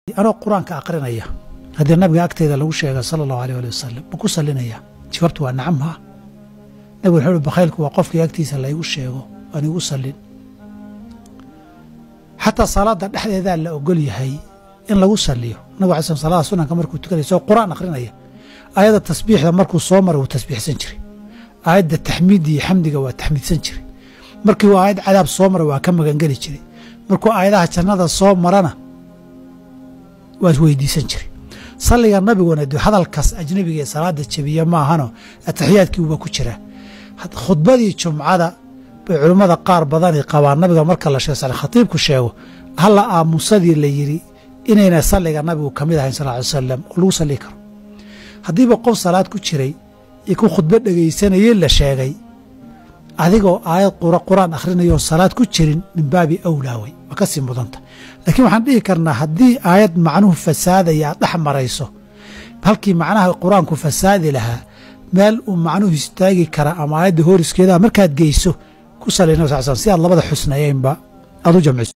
anoo qur-aanka aqrinaya haddii nabiga agteeda lagu sheega sala allahu aleyh ali wasalam ma ku sallinaya jawaabtu waa nacam haa nabigu wuxuu uhi bakhaylku waa qofkii agtiisa laygu sheego aan igu sallin xataa salaadda dhexdeedaa la ogol yahay in lagu salliyo nabig alay slam salada sunanka markuu tukanaya soo qur-aan akhrinaya aayadda tasbiixda markuu soo maray wuu tasbiixsan jiray aayadda taxmiidda iyo xamdiga waa taxmiidsan jiray markii uu aayad cadaab soo maray waa ka magangeli jiray markuu aayadaha jannada soo marana waa weydiisan jiray salliga nabiguna de hadalkaas ajnabiga ee salaada jabiya maahano ataxiyaadkii uba ku jiraa khudbadii jumcada bay culimmada qaar badani qabaan nabiga marka la sheeg khatiibku sheego halla aamusadii la yidhi inayna salliga nabigu ka mid ahayn sal ly salam oo lagu salli karo haddiiba qof salaad ku jiray iyo ku khudbo dhegaysanayey la sheegay adigoo aayad qur-aan akhrinayoo salaad ku jirin min baabi awlaawey waa ka sii mudanta laakiin waxaan dhihi karnaa haddii aayad macnuhu fasaadaya aad dhex marayso halkii macnaha qur-aanku fasaadi lahaa meel uu macnuhu istaagi kara ama aayadda hooriskeedaa markaad geyso ku salli nab sal sl si aad labada xusnayeynba aad u jamciso